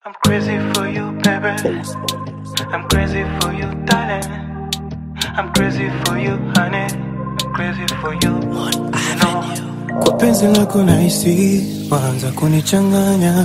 I'm crazy for you, baby. I'm crazy for you, darling. I'm crazy for you, honey. I'm crazy for you. You know. Kwa penzi lako nahisi waanza kunichanganya,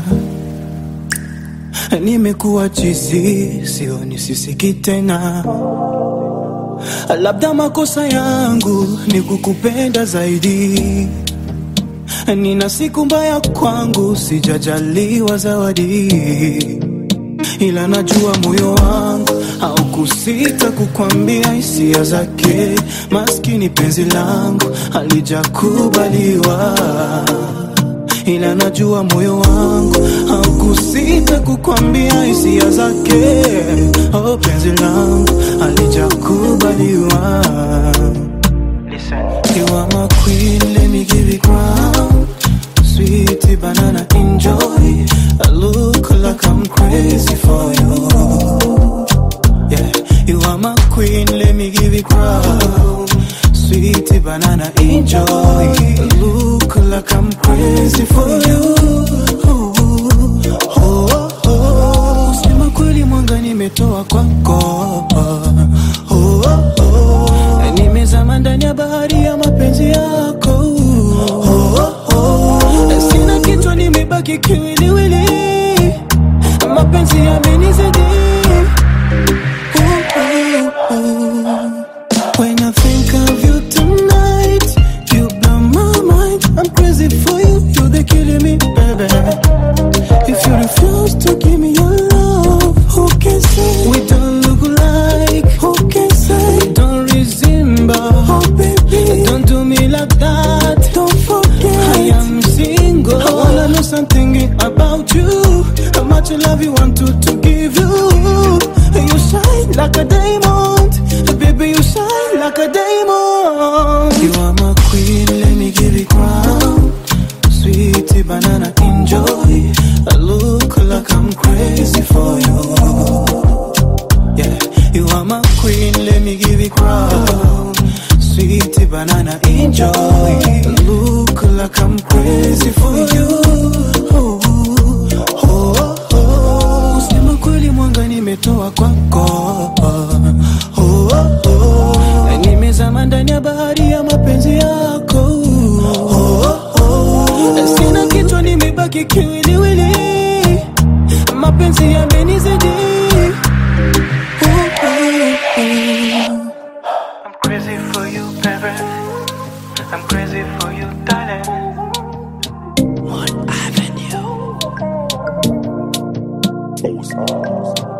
nimekuwa chizi, sioni sisiki tena. Labda makosa yangu ni kukupenda zaidi, nina siku mbaya kwangu, sijajaliwa zawadi, ila najua moyo wangu haukusita kukwambia hisia zake. Maskini penzi langu halijakubaliwa, ila najua moyo wangu haukusita kukwambia hisia zake. Oh, penzi langu halijakubaliwa. Listen. You are my queen, let me give you crown. Sweetie banana, enjoy. I look like I'm crazy for you. Yeah, you are my queen, let me give you crown. Sweetie banana, enjoy. I look like I'm crazy for you. Oh, oh, oh. Sema kweli mwanga nimetoa kwako. Oh, oh, oh. Nimezama ndani ya bahari ya mapenzi yako. Oh, oh, oh. Sina kichwa nimebaki kiwiliwili. Mapenzi yamenizidi. Ooh, ooh, ooh. When I think of you tonight, you blow my mind. I'm crazy for you, you're the killing me, baby. If you refuse to give me your love, who can say we don't look alike? Who can say we don't resemble? Oh baby, don't do me like that. Don't forget, I am single. I wanna know something about you. How much love you want to, to give you? You shine like a diamond, baby. You shine like a diamond. You are my queen, let me give you crown. Sweetie banana, enjoy. I look like I'm crazy for you. Yeah, you are my queen, let me give you crown. Sweetie banana, enjoy. I look like I'm crazy for you. Oh, oh, oh. Kusema kweli mwanga nimetoa kwako. Oh, oh, oh. Nimezama ndani ya bahari ya mapenzi yako. Oh, oh, oh. Sina kichwa nimebaki kiwiliwili. Mapenzi yamenizidi. Oh, oh, oh. I'm crazy for you, baby. I'm crazy for you, darling. Avenue.